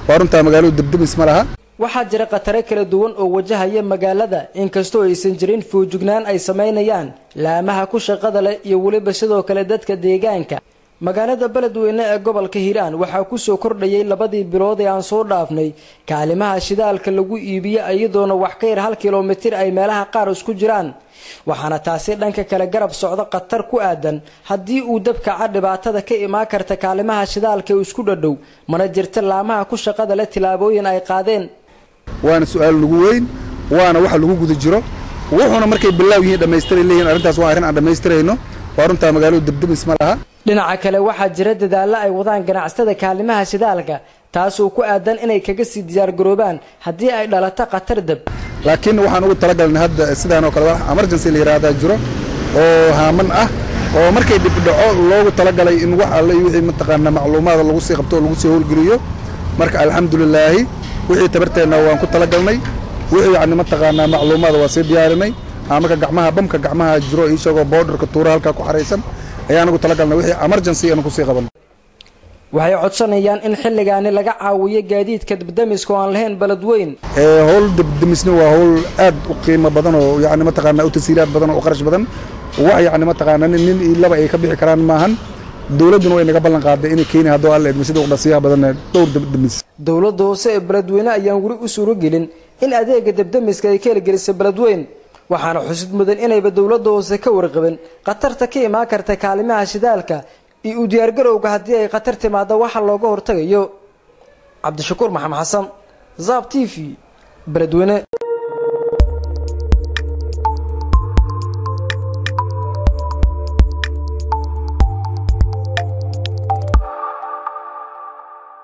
waa runtaa magaaladu debdemis ma laha waxaa jira khatare kala duwan oo wajahaya magaalada inkastoo aysan jirin fuujignaan ay samaynayaan laamaha ku shaqada leh iyo weliba sidoo kale dadka deegaanka magaalada beledweyne ee gobolka hiiraan waxaa kusoo kordhayay labadii bilood ee aan soo dhaafnay kaalimaha shidaalka lagu iibiyo iyadoona wax ka yar hal kilomitir ay meelaha qaar isku jiraan waxaana taasi dhanka kale garab socdo khatar ku aadan haddii uu dabkaca dhibaatada ka imaan karta kaalimaha shidaalka ee isku dhadhow mana jirta laamaha ku shaqada leh tillaabooyin ay qaadeen waana su-aal lagu weyn waana waxa lagu guda jiro wuxuuna markay bilaaw yihiin dhammaystiray leeyihin arrintaas waa arrin aan dhammaystirayno waa runtaa magaaladu debdemis ma laha dhinaca kale waxaa jira dadaallo ay wadaan ganacsatada kaalimaha shidaalka taasoo ku aadan inay kaga sii diyaargaroobaan haddii ay dhalato khatar dab laakiin waxaan ugu talagalnay hadda sidaan oo kale wax emergency la yidhaahdaa jiro oo haaman ah oo markay dhibdhaco loogu talagalay in wax alle iyo wixii mataqaana macluumaada lagu sii qabto oo lagu sii howlgeliyo marka alxamdulilaahi wixii tabarteenna waan ku talagalnay wixii yacni mataqaanaa macluumaada waa sii diyaarinay marka gacmaha bamka gacmaha jiro isagoo boodharka tuura halkaa ku xaraysan ayaan ugu talagalnay wixii emergency aan kusii qaban waxay codsanayaan in xilligaani laga caawiyo gaadiidka debdemiska oo aan lahayn beledweyn howl debdemisna waa howl aad u qiimo badan oo yani mataqaana u tasiiraad badan oo u qarash badan wax yani mataqaana nin iyo laba ay ka bixi karaan maahan dowladduna way naga ballan qaaday inay keeni haddoo alla edmisada uqdhasiyaha badan dhowr debdemis dowladda hoose ee beledweyne ayaan weli u suuragelin in adeega debdemiska ay ka hirgelisay beledweyn waxaana xusid mudan inayba dowladda hoose ka warqabin khatarta ka imaan karta kaalimaha shidaalka iyo u diyaargarowga haddii ay khatar timaado waxa looga hortagayo cabdishakuur maxamed xasan zaab t v beledweyne